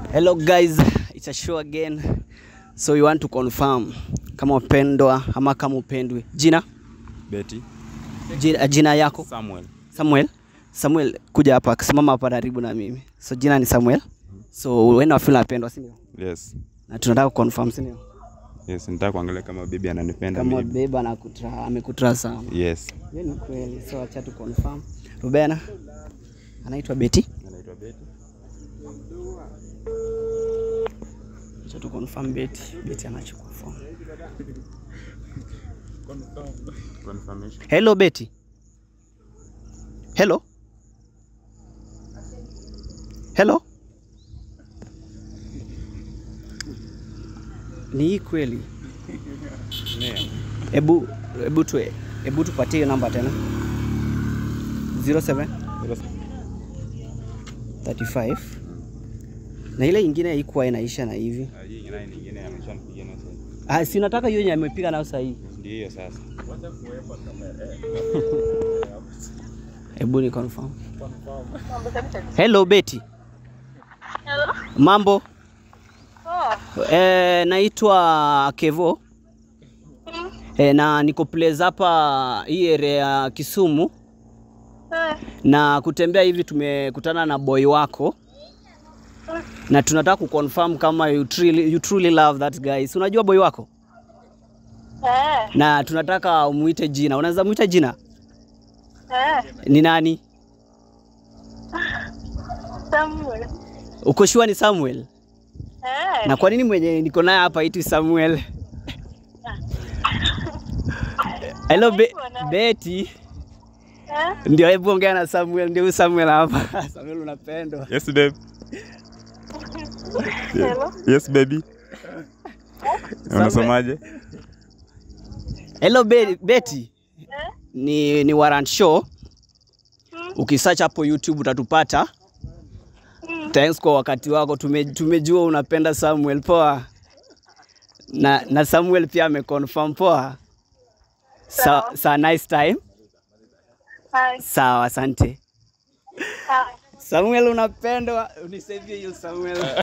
Hello guys, it's a show again. So we want to confirm kama upendwa ama kama upendwi. Jina? Betty Jina, jina yako? Samuel. Samuel. Samuel, kuja hapa, simama hapa karibu na mimi. So jina ni Samuel. So wewe na feel unapendwa, si ndio? Yes. Na tunataka confirm, si ndio? Yes, nitaka kuangalia kama bibi ananipenda Kama mimi. beba na kutra, amekutra sana. Yes. Hiyo ni kweli. So acha tu confirm. Rubena anaitwa Betty. Anaitwa Betty. Acha tu confirm Betty. Betty anachoconfirm. Confirmation. Hello Betty. Hello. Hello. Ni hii kweli? Hebu hebu tu hebu tupatie hiyo namba tena. 07 35 na ile ingine haikuwa inaisha na hivi. Ah, Hii ingine nyingine ameshanipigia na sasa. Ah, si nataka hiyo yenye amepiga nayo sahihi. Ndio hiyo sasa. Hebu ni confirm. Hello Betty. Hello? Mambo? Oh. Eh, naitwa Kevo. Mm. Eh, na niko place hapa hii area ya Kisumu Eh. na kutembea hivi tumekutana na boy wako na tunataka kuconfirm kama you truly, you truly love that guy. Si unajua boy wako? Eh. Na tunataka umuite jina. Unaweza muita jina? Eh. Ni nani? Samuel. Uko sure ni Samuel? Eh. Na kwa nini mwenye niko naye hapa haitwi Samuel? Hello Be Betty. Eh. Ndio, hebu ongea na Samuel. Ndio huyu Samuel hapa. Samuel unapendwa. Yes, babe. Hello? Yes, baby. Unasomaje? Hello Be Betty. Eh. Ni ni Warrant Show. Mm. Ukisearch hapo YouTube utatupata. Mm. Thanks kwa wakati wako. Tume, tumejua unapenda Samuel. Poa. Na, na Samuel pia ameconfirm. Poa. Sa, Sawa. sa nice time. Hi. Sawa, asante. Hi. Samuel unapendwa, unisaidie hiyo Samuel.